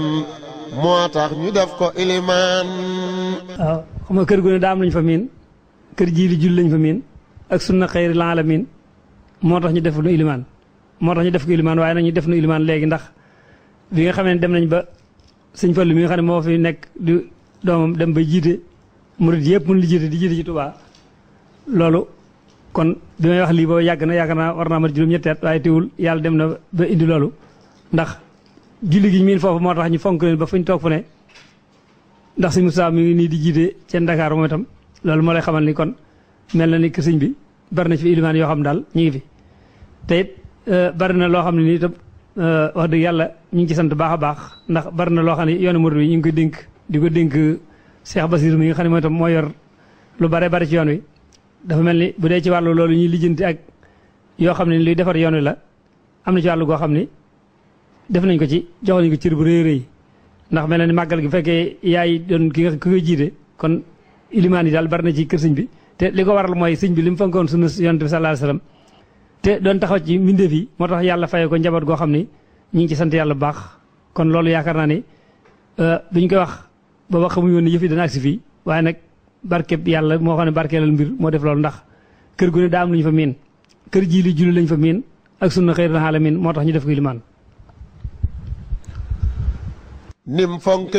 moo tax ñu def ko ilimaan waaw xam nga kër gu ne daa am lañ fa miin kër jii li jul lañ fa miin ak sunna xayri laalamiin moo tax ñu def nu ilimaan moo tax ñu def ko ilimaan waaye nag ñu def nu ilimaan léegi ndax bi nga xamee ne dem nañ ba sëñ Fallu mi nga xam ne moo fi nekk di doomam dem ba jiite murid yëpp mun li jiite di jiite ci Tuubaa loolu kon bi may wax lii boobu yàgg na yaakaar naa war naa mat juróom-ñetti at waaye teewul yàlla dem na ba indi loolu ndax julli gi miin foofu moo tax ñu fonk leen ba fuñ toog fu ne ndax sëñ Moussa mi ngi nii di jiite ca Ndakaaru moom itam loolu moo lay xamal ni kon mel na ni que sëñ bi bari na ci fi ilimaan yoo xam daal ñu ngi fi te it bari na loo xam ne nii itam wax dëgg yàlla ñu ngi ci sant baax a baax ndax bari na loo xam ne yoonu murid wi ñu ngi koy dénk di ko dénk Cheikh Basir mi nga xam ne mooy itam moo yor lu bare bari ci yoon wi dafa mel ni bu dee ci wàllu loolu ñuy lijjanti ak yoo xam ne luy defar yoon wi la am na ci wàllu goo xam ni def nañ ko ci jox nañ ko cër bu rëy rëy ndax mel na ni màggal gi bu fekkee yaay doon ki nga ki koy jiite kon ilimaan yi daal bari na ci kër sëñ bi te li ko waral mooy sëñ bi li mu fonkoon sunu yonent bi sallallahu alayhi wasallam te doon taxaw ci mbindeef yi moo tax yàlla faye ko njaboot goo xam ni ñu ngi ci sant yàlla bu baax kon loolu yaakaar naa ni biñ koy wax booba xamuñu woon ni yëf yi dana agsi fii waaye nag barkeb yàlla moo xam ne barkeelal mbir moo def loolu ndax kër gu ne daa am lu ñu fa miin kër jii li julli lañ fa miin ak sunna xëy na xaala miin moo tax ñu def ko ilimaan nim fonk